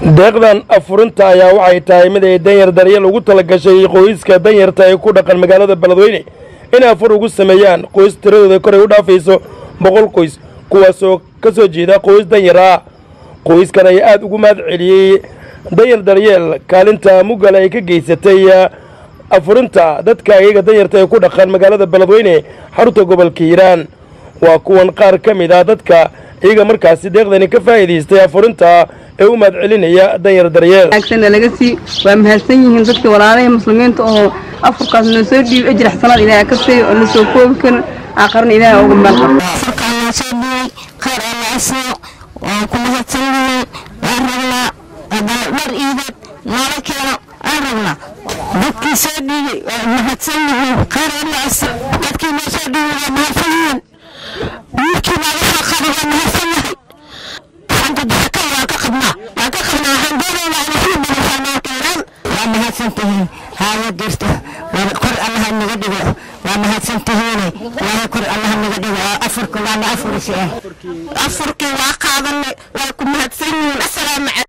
deeqdan afurinta ayaa waxay tahay mid ay danyar daryeel ugu tala gashay qoyska danyarta ee ku dhaqan magaalada beledweyne inay afur ugu sameeyaan qoys tiradooda koray u dhaafayso boqol qoys kuwaasoo ka soo jeeda qoys danyar ah qoyskan ayaa aada ugu mahad celiyey danyar daryeel kaalinta mugala ay ka geysatay afurinta dadka iyaga danyarta ee ku dhaqan magaalada beledweyne xarunta gobolka hiiraan waa kuwan qaar ka mid ah dadka iyaga markaasi deeqdani ka faa'iidaystay afurinta ee u mahad celinaya danyar daryeel wanaagsanna laga sii waa mahadsan yihiin dadka walaalaha muslimiinta oo afurkaas noo soo dhiib ajir xasanaad ilaahay ka siiyo oo na soo koobi karin aqarna ilaahay ugu meel qabto afurkaan noo soo dhiibay khayr alla asiyo waan ku mahadsanyihiin waan rabnaa haddana dhar iideed noola keeno aan rabnaa dadkii soo dhiibay waa mahadsan yihiin khayr alla asiyo dadkii noo soo dhiibay waa mahadsan yihiin wiilkii baa waxaa qaba waa mahadsan yahay xanjadaka waan ka qabnaa waan ka qabnaa waxaan doonaynaa inay sii badashaa noo keenaan waa mahadsan tihiin haayo dirta waa kor allaha naga dhigo waa mahadsan tihiine ilaahay kor allaha naga dhigo oo afurka waana afurisi ah afurkii waa qaadanay waa ku mahadsan yihiin assalaamu calaykum